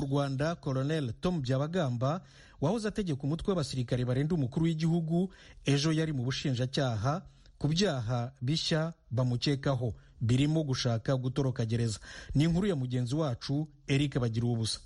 mu rwanda colonel tom byabagamba wahoze ategeka umutwe w'abasirikare barinda umukuru w'igihugu ejo yari mu bushinjacyaha ku byaha bishya bamukekaho birimo gushaka gutoroka gereza ni inkuru ya mugenzi wacu eric bagira ubusa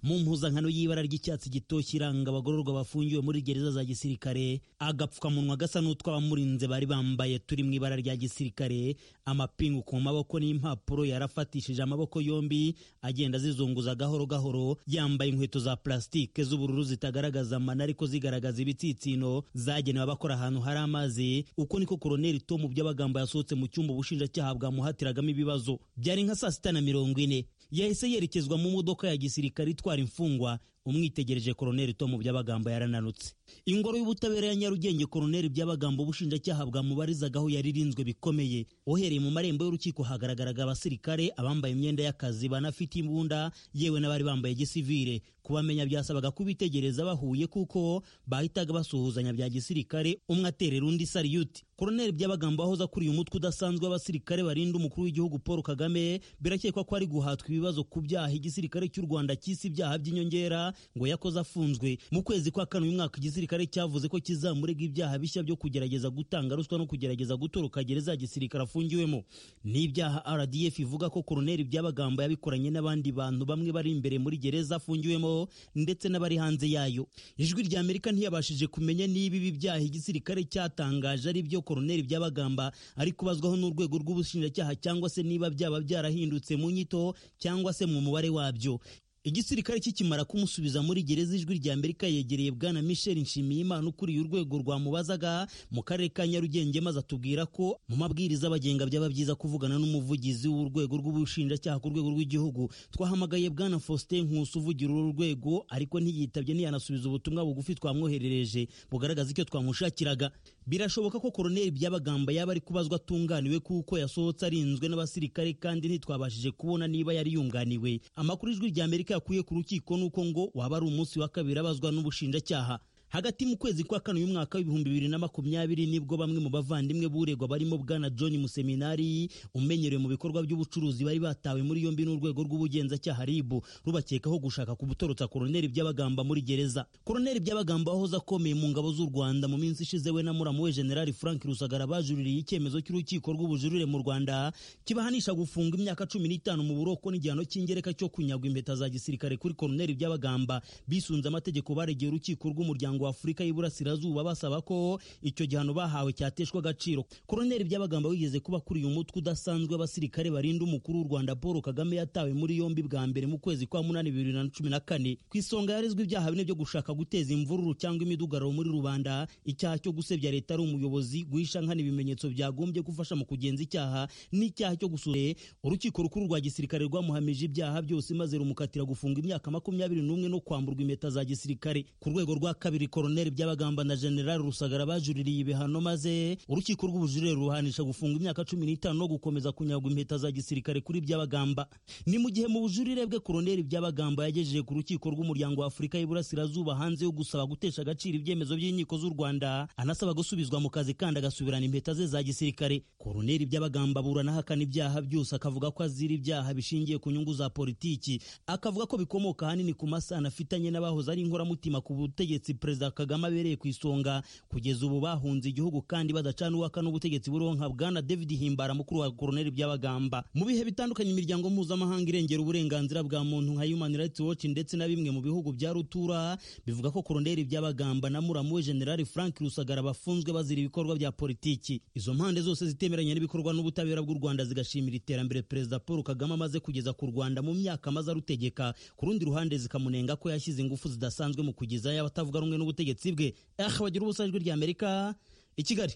mu mpuzankano y'ibara ry'icyatsi gitoshye iranga abagororwa bafungiwe muri gereza za gisirikare agapfukamunwa gasa n'utw'abamurinze bari bambaye turi mu ibara rya gisirikare amapingu ku maboko n'impapuro yarafatishije amaboko yombi agenda azizunguza gahoro gahoro yambaye inkweto za plastique z'ubururu zitagaragaza amano ariko zigaragaza ibitsitsino zagenewe abakora ahantu hari amazi uko niko koroneli tomu by'abagambo yasohotse mu cyumba ubushinjacyaha bwamuhatiragamo ibibazo byari nka saa sita na mirongo ine yahise yerekezwa mu modoka ya gisirikare itwara imfungwa umwitegereje koroneli tomu by'abagambo yarananutse ingoro y'ubutabera ya nyarugenge koroneli by'abagambo ubushinjacyaha bwamubarizagaho yaririnzwe bikomeye ohereye mu marembo y'urukiko hagaragaraga abasirikare abambaye imyenda y'akazi banafite imbunda yewe n'abari bambaye gisivire kubamenya byasabaga kubitegereza bahuye kuko bahitaga basuhuzanya bya gisirikare umwe aterera undi sariyuti koroneli by'abagambo wahoze akuriye umutwe udasanzwe w'abasirikare barinda umukuru w'igihugu paul kagame birakekwa ko ari guhatwa ibibazo ku byaha igisirikare cy'u rwanda cy'isi ibyaha by'inyongera ngo yakoze afunzwe mu kwezi kwa kane uyu mwaka igisirikare cyavuze ko kizamurega ibyaha bishya byo kugerageza gutanga ruswa no kugerageza gutoroka gereza ya gisirikare afungiwemo ni ibyaha rdf ivuga ko koroneli by'abagambo yabikoranye n'abandi bantu bamwe bari imbere muri gereza afungiwemo ndetse n'abari hanze yayo ijwi rya amerika ntiyabashije kumenya niba ibi byaha igisirikare cyatangaje ari byo koroneli by'abagamba ari kubazwaho n'urwego rw'ubushinjacyaha cyangwa se niba byaba byarahindutse mu nyito cyangwa se mu mubare wabyo igisirikare kikimara kumusubiza muri gereza ijwi rya amerika yegereye bwana michel nshimiyimana ukuriye urwego rwamubazaga mu karere ka nyarugenge maze atubwira ko mu mabwiriza abagenga byaba byiza kuvugana n'umuvugizi w'urwego rw'ubushinjacyaha ku rwego rw'igihugu twahamagaye bwana faustin nkusi uvugira uru rwego ariko ntiyitabye ntiyanasubiza ubutumwa bugufi twamwoherereje bugaragaza icyo twamushakiraga birashoboka ko koroneli by'abagamba yaba ari kubazwa atunganiwe kuko yasohotse arinzwe n'abasirikare kandi ntitwabashije kubona niba yari yunganiwe amakuru ijwi rya amerika yakuye ku rukiko ni uko ngo waba ari umunsi wa kabiri abazwa n'ubushinjacyaha hagati mu kwezi kwa kane y'umwaka w'ibihumbi bibiri na makumyabiri nibwo bamwe mu bavandimwe b'uregwa barimo bwana john museminari umenyerewe mu bikorwa by'ubucuruzi bari batawe muri yombi n'urwego rw'ubugenzacyaha ribu rubakekaho gushaka kubutorotsa koroneli by'abagamba muri gereza koroneli by'abagamba wahoze akomeye mu ngabo z'u rwanda mu minsi ishize we na muramu we generali frank rusagara bajuririye icyemezo cy'urukiko rw'ubujurire mu rwanda kibahanisha gufunga imyaka cumi n'itanu mu buroko n'igihano cy'ingereka cyo kunyagwa impeta za gisirikare kuri koroneli by'abagamba bisunze amategeko baregeye urukiko rw'umuryango w'Afurika y'Iburasirazuba basaba ko icyo gihano bahawe cyateshwa agaciro koroneli by'abagamba wigeze kuba kuriye umutwe udasanzwe abasirikare barinda umukuru w'u Rwanda Paul Kagame yatawe muri yombi bwa mbere mu kwezi kwa munani bibiri na cumi na kane ku isonga yarezwe ibyaha bine byo gushaka guteza imvururu cyangwa imidugararo muri rubanda icyaha cyo gusebya leta ari umuyobozi guhisha nkana ibimenyetso byagombye gufasha mu kugenza icyaha n'icyaha cyo gusure urukiko rukuru rwa gisirikare rwamuhamije ibyaha byose maze rumukatira gufunga imyaka makumyabiri n'umwe no kwamburwa impeta za gisirikare ku rwego rwa kabiri koroneli by'abagamba na generali rusagara bajuririye ibihano maze urukiko rw'ubujurire ruhanisha gufunga imyaka cumi n'itanu no gukomeza kunyagwa impeta za gisirikare kuri byabagamba ni mu gihe mu bujurire bwe koroneli by'abagamba yagejeje ku rukiko rw'umuryango wa afurika y'iburasirazuba hanze yo gusaba gutesha agaciro ibyemezo by'inkiko z'u rwanda anasaba gusubizwa mu kazi kandi agasubirana impeta ze za gisirikare koroneli by'abagamba aburana ahakana ibyaha byose akavuga ko azira ibyaha bishingiye ku nyungu za politiki akavuga ko bikomoka ahanini ku masano afitanye n'abahoze ari inkoramutima ku butegetsi perezida perezida kagame abereye ku isonga kugeza ubu bahunze igihugu kandi badacana uwaka n'ubutegetsi buronka bwana david himbara mukuru wa koroneli by'abagamba mu bihe bitandukanye imiryango mpuzamahanga irengera uburenganzira bwa muntu nka human rights watch ndetse na bimwe mu bihugu bya rutura bivuga ko koroneli by'abagamba na muramu we generali frank rusagara bafunzwe bazira ibikorwa bya politiki izo mpande zose zitemeranya n'ibikorwa n'ubutabera bw'u rwanda zigashimira iterambere perezida paul kagame amaze kugeza ku rwanda mu myaka amaze arutegeka ku rundi ruhande zikamunenga ko yashyize ingufu zidasanzwe mu kugezayo abatavuga rumwe n'ubutegetsi bwe aha bagira ubusajwi ry'amerika i kigali